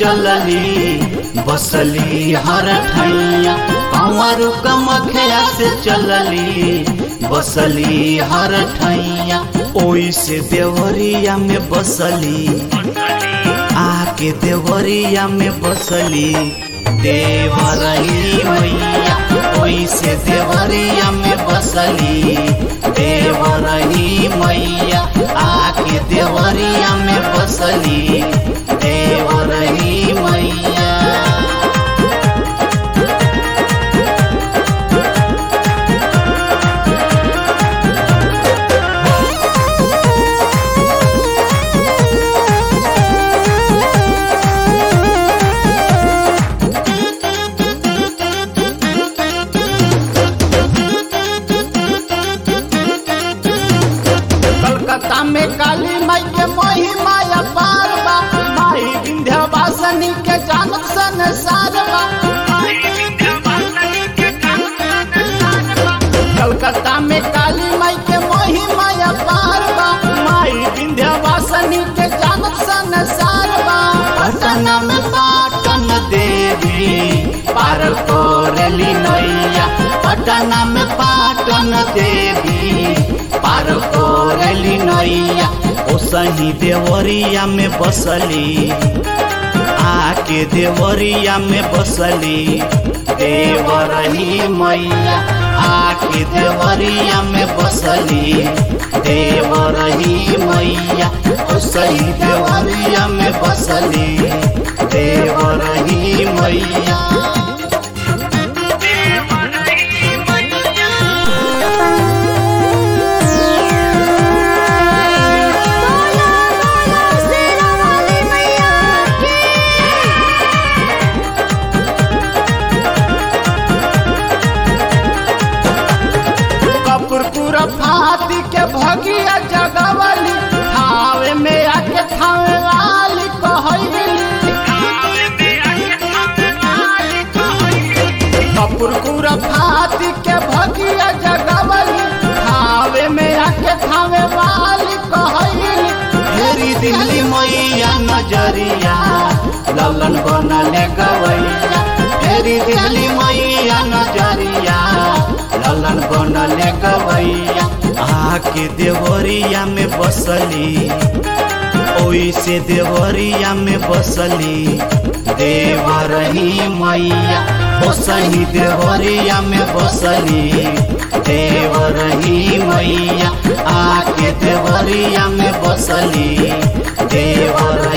चलली बसली हर ठैया कंवर कमखिया से चलली बसली हर ठैया ओई से देवरिया में बसली आके देवरिया में बसली देवरही मैया ओई से देवरिया में बसली देवरही मैया आके देवरिया में बसली देवरही मैया कलकत्ता में काली माई के महिमा अपार बा माई विंध्यवासिनी के जानत संसार बा कलकत्ता में काली माई के महिमा अपार बा माई विंध्यवासिनी के जानत संसार बा पटना में पाटन देवी पार कोरली नैया पटना में पाटन देवी पार कोरली नैया ओ सही देवरिया में बसली आके देवरिया में बसली देवरही मैया आके देवरिया में बसली देवरही मैया ओ सही देवरिया में बसली देवरही मैया बोला बोला शेरा वाली मैया की कपूरपुर फाती के भगिया जगवली थावे में आके थावे वाली कहली कपूरपुर फाती के भगिया जगवली थावे में आके थावे वाली कहली फेरी दिल्ली मैया नजरिया ललन बनले गवैया फेरी दिल्ली मैया नजरिया ललन बनले गवैया आके देवरिया में बसली ओई से देवरिया में बसली देवरही मैया ओ सही देवरिया में बसली देवरही मैया आके देवरिया में बसली देवर